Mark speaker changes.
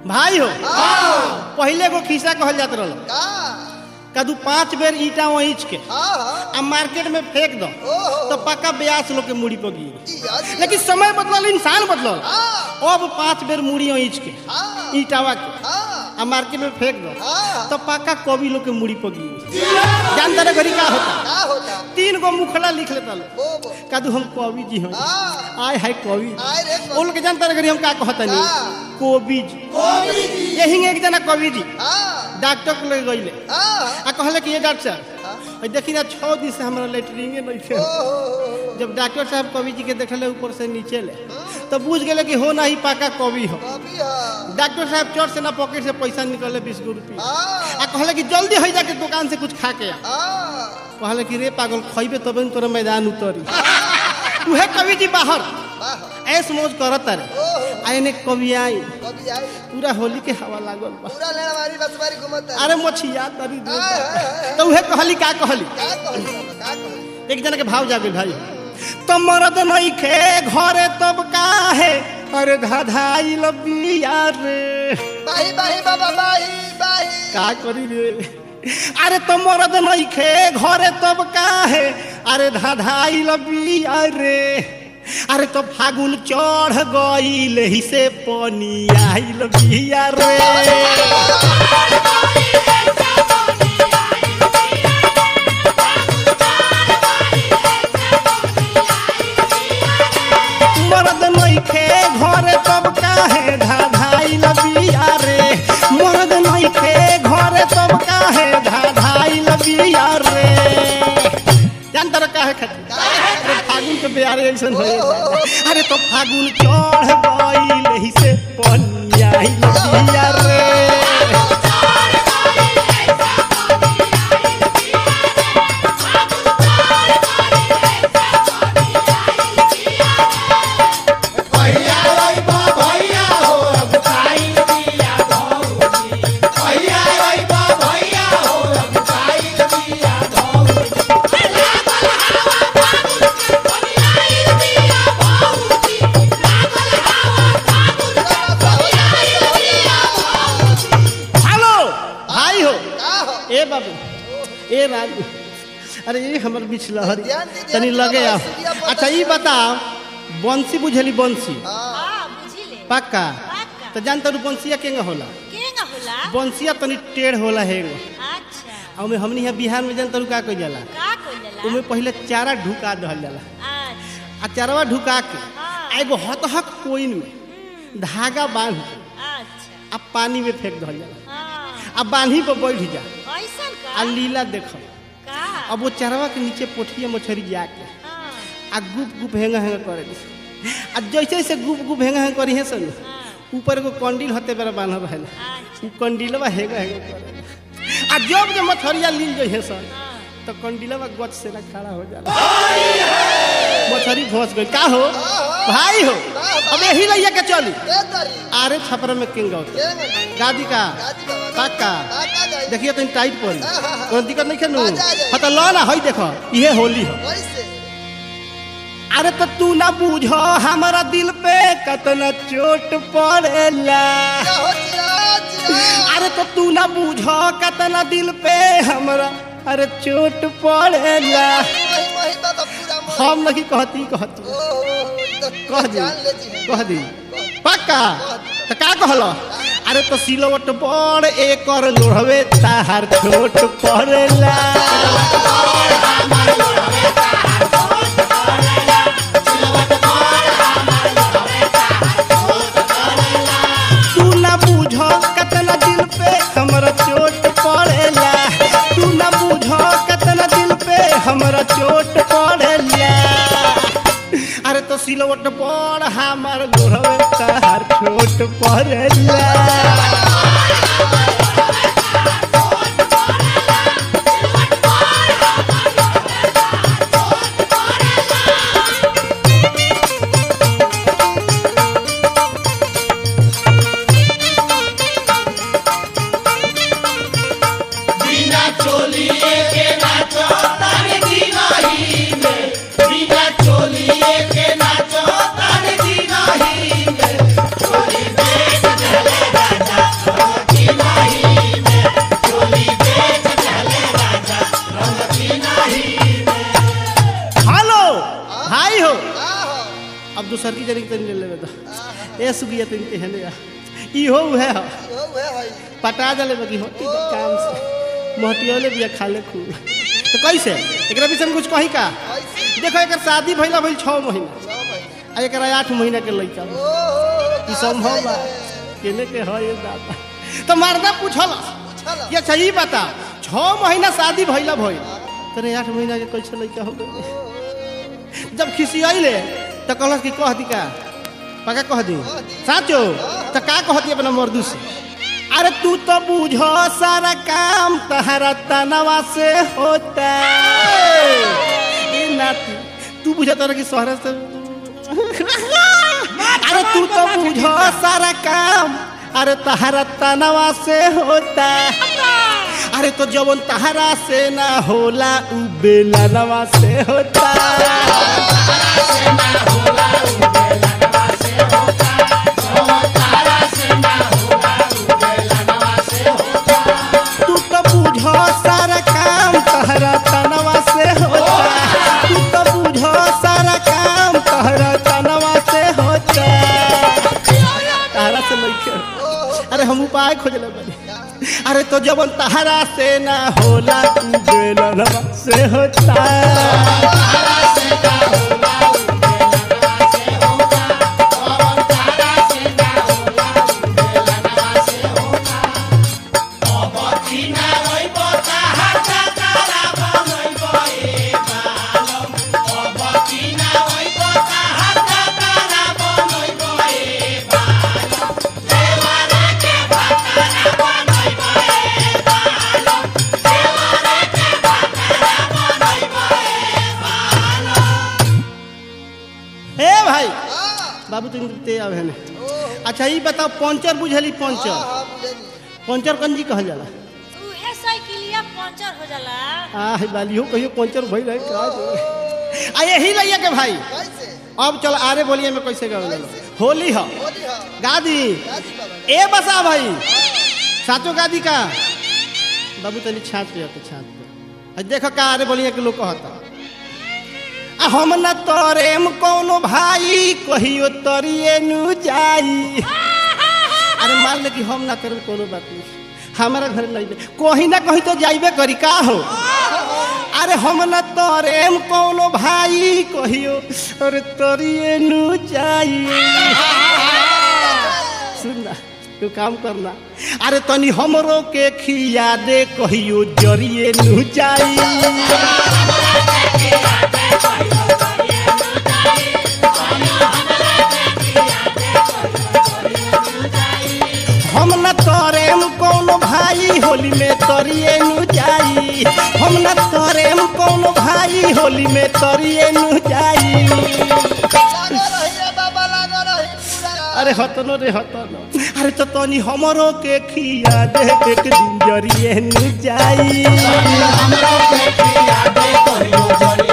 Speaker 1: भाई हो पहले को खिस्सा कहल जात रहल
Speaker 2: का
Speaker 1: कदू पांच बेर ईटा वहींच के
Speaker 2: हाँ हाँ
Speaker 1: आ मार्केट में फेंक दो
Speaker 2: ओहो।
Speaker 1: तो पक्का ब्यास लोग के मुड़ी पर गिर
Speaker 2: जिया जिया
Speaker 1: लेकिन समय बदलल इंसान बदलल
Speaker 2: हाँ
Speaker 1: अब पांच बेर मुड़ी वहींच के
Speaker 2: हाँ
Speaker 1: ईटावा के
Speaker 2: हाँ
Speaker 1: आ मार्केट में फेंक दो
Speaker 2: हाँ
Speaker 1: तो पक्का कवि लोग के मुड़ी पर गिर जानता रे घड़ी का होता
Speaker 2: का होता
Speaker 1: तीन गो मुखड़ा लिख लेता लोग
Speaker 2: बो बो
Speaker 1: कदू हम कवि जी हैं
Speaker 2: हाँ
Speaker 1: आय हाय कवि
Speaker 2: आय रे
Speaker 1: वो लोग के जानता रे घड़ी हम का कहता नहीं
Speaker 2: हाँ।
Speaker 1: कवि जी यही एक जना कवि जी
Speaker 2: हाँ
Speaker 1: डॉक्टर को लेके गईले
Speaker 2: हाँ
Speaker 1: आ कहले कि ये डॉक्टर साहब
Speaker 2: हाँ।
Speaker 1: और देखी ना छः दिन से हमारा लेटरिंगे नहीं थे
Speaker 2: ओहो
Speaker 1: जब डॉक्टर साहब कवि जी के देखले ऊपर से नीचे ले तो बुझ गए कि हो ना ही पाका कवि हो
Speaker 2: कभी हाँ
Speaker 1: डॉक्टर साहब चोट से ना पॉकेट से पैसा निकले बीस गो रुपया
Speaker 2: हाँ
Speaker 1: आ कहले कि जल्दी हो जाके दुकान से कुछ खा के आ
Speaker 2: हाँ
Speaker 1: कहले कि रे पागल खइबे तबे न तोरा मैदान उतरी उहे कवि जी बाहर
Speaker 2: वाह
Speaker 1: ऐस मौज करत रे
Speaker 2: ओहो
Speaker 1: आ एने कवि आई
Speaker 2: कभी आई
Speaker 1: पूरा होली के हवा लागल बा
Speaker 2: पूरा लेना मारी बस मारी घुमता
Speaker 1: अरे मछिया तरी दे
Speaker 2: हाय, हाय, हाय।
Speaker 1: तो उहे कहली का कहली
Speaker 2: का कहली का कहली
Speaker 1: एक जना के भाव जागे भाई तो मरद नहीं खे घरे तब का है अरे धाधाई लबिया रे
Speaker 2: बाही बाही बाबा बाही बाही
Speaker 1: का करी रे अरे तो मरद नहीं खे घरे तब का है अरे धाधाई लबिया रे अरे तो फागुन चढ़ गईल ही से पनी आई लबिया रे मरद नइखे घरे तब काहे धाधाई लबिया रे मरद नइखे घरे तब काहे धाधाई लबिया रे जानता रे काहे खातिर अरे फागुन के बिहार ऐसन होए अरे तो फागुन चढ़ गईल ही से पनिया लबिया रे हेलो भाई हो
Speaker 2: का हो
Speaker 1: ए बाबू ए राजू अरे ये हमर बिछलहरी
Speaker 2: ध्यान दे, ध्यान
Speaker 1: तनी
Speaker 2: दे,
Speaker 1: लगे आओ
Speaker 2: बाबा, सीढ़िया पर
Speaker 1: अच्छा ये बता बंसी बुझली बंसी
Speaker 2: हाँ
Speaker 3: हाँ बुझिले
Speaker 1: पक्का
Speaker 3: पक्का।
Speaker 1: तो जानता रू बंसिया केंगा होला
Speaker 3: केंगा होला
Speaker 1: बंसिया तनी टेढ़ होला हेगो
Speaker 3: अच्छा
Speaker 1: आ ओमे हमनी यहाँ बिहार में जानता रू का कइल जाला
Speaker 3: का कइला
Speaker 1: ओमे पहले चारा ढुका दहल जाला
Speaker 3: अच्छा
Speaker 1: आ चारवा ढुका के
Speaker 3: हाँ।
Speaker 1: आ एगो हतहक कोइन में धागा बांध के
Speaker 3: अच्छा
Speaker 1: आ पानी में फेंक दहल जाला
Speaker 3: हाँ
Speaker 1: आ बांधी पर बैठ जा
Speaker 3: ऐसन
Speaker 1: आ
Speaker 3: का
Speaker 1: लीला देखो
Speaker 3: का
Speaker 1: अब वो चरवा के नीचे पोठिया मछरी जाके
Speaker 3: हाँ
Speaker 1: आ गुप गुप हेंगा हेंगा करे दी आ जैसे जैसे गुप गुप हेंगा हेंगा करी है सन
Speaker 3: हाँ
Speaker 1: ऊपर एगो कंडील हते बेरा बांधल रहेला
Speaker 3: अच्छा
Speaker 1: उ कंडीलवा हेंगा हेंगा करे आ जब जब मछरिया लील जो है सन
Speaker 3: हाँ
Speaker 1: तो कंडीलवा गच से ना खड़ा हो जाला मछरी फंस गई का हो भाई हो अब यही रहिया के चली
Speaker 2: दे तारी
Speaker 1: आरे छपरा में किंग होते
Speaker 2: केंगा
Speaker 1: गादी का
Speaker 2: गादी बाबा
Speaker 1: काका
Speaker 2: का का गई
Speaker 1: देखिए तो टाइट पड़ी
Speaker 2: हाँ, हाँ, हाँ।
Speaker 1: कोनो दिक्कत नहीं खेलू
Speaker 2: आ जा, आ जा।
Speaker 1: हाँ तो लो ना हई देखो ये होली हो
Speaker 2: कैसे
Speaker 1: अरे तो तू ना बूझो हमारा दिल पे कतना चोट पड़ेला
Speaker 2: क्या हो चिरा चिरा
Speaker 1: अरे तो तू ना बूझो कतना दिल पे हमारा अरे चोट पड़ेला
Speaker 2: वही वही बाबा पूरा मोह
Speaker 1: हम नहीं कहती कहती
Speaker 2: ओहो
Speaker 1: कह दी
Speaker 2: जान लेती है
Speaker 1: कह दी पक्का तो का कहलो अरे तो सिलवट बड़ एकर लोढ़वे ताहार छोट पड़ेला तू ना बूझो कतना दिल पे हमरा चोट पड़ेला तू ना बूझो कतना दिल पे हमरा चोट पड़ेला अरे तो सिलवट पड़ हमार लोढ़वे ताहार छोट पड़ेला
Speaker 4: चोली
Speaker 1: जरी तनी ले लेबे तो ए सुगिया तनी के हने इहो उहे ह
Speaker 2: यो वे हई
Speaker 1: पटा दले बगी होती तो काम से मोहटियोले बिया खाले खूब तो कैसे एकरा विषय में कुछ कही का
Speaker 2: कैसे
Speaker 1: देखो एकर शादी भइला भइल 6 महीना
Speaker 2: छह महीना
Speaker 1: आ एकरा 8 महीना के लइका बा।
Speaker 2: ओ
Speaker 1: ई संभव बा केने के है ये दादा तो मर्दा पूछल
Speaker 2: चलो
Speaker 1: ये सही बता 6 महीना शादी भइला भइल तने 8 महीना के कैसे लइका हो गए जब खिसियाइले तो कहलस कि कह दी का पका कह दी साचो तो का कह दी अपना मर्दू से अरे तू तो बुझो सारा काम तहरा तनवा से होता ए नाती तू बुझा तोरा कि शहर से अरे तू तो बुझो सारा काम अरे तहरा तनवा से होता अरे तो जवन तहरा से ना होला उ बेलनवा से होता तू तो बुझो सारा काम तहरा तनवा से होता तू तो बुझो सारा काम तहरा तनवा से होता तहरा से लइके अरे हम उपाय खोजले बानी अरे तो जवन तहरा से ना होला तू बेलनवा से होता हे भाई बाबू तुम ते आवे हने अच्छा ई बताओ पंचर बुझली पंचर
Speaker 2: हां बुझनी
Speaker 1: पंचर कंजी कहल जाला
Speaker 3: उहे साइकिलिया पंचर हो जाला
Speaker 1: आ हे बालियो कहियो पंचर भइल है का जो आ यही लइया के भाई
Speaker 2: कैसे
Speaker 1: अब चल आरे बोलिए में कैसे गावे होली ह
Speaker 2: होली हां
Speaker 1: गादी
Speaker 2: गाजी बाबा
Speaker 1: ए बसा भाई साचो गादी का बाबू तनी छात पे तो छात पे आ देखो का आरे बोलिए के लोग कहता आ हम न तोरेम कोनो भाई कहियो तरिए नु जाई अरे मान ले कि हम ना करम कोनो बात नहीं हमारा घर नहीं बे कहीं ना कहीं तो जाइबे करी का हो अरे हम न तोरेम कोनो भाई कहियो अरे तरिए नु जाई सुन ना तू काम करना अरे तनी हमरो के खिया दे कहियो जरिए नु जाई हम न तोरेम कोनो भाई होली में तरिए नु जाई हम न तोरेम कोनो भाई होली में तरिए नु जाई
Speaker 2: लागो रही रे बाबा लागो रही पूरा
Speaker 1: अरे हतनो रे हतनो अरे तो तनी हमरो के खिया दे एक दिन जरिए नु जाई
Speaker 4: हमरो के खिया दे कहियो जरिए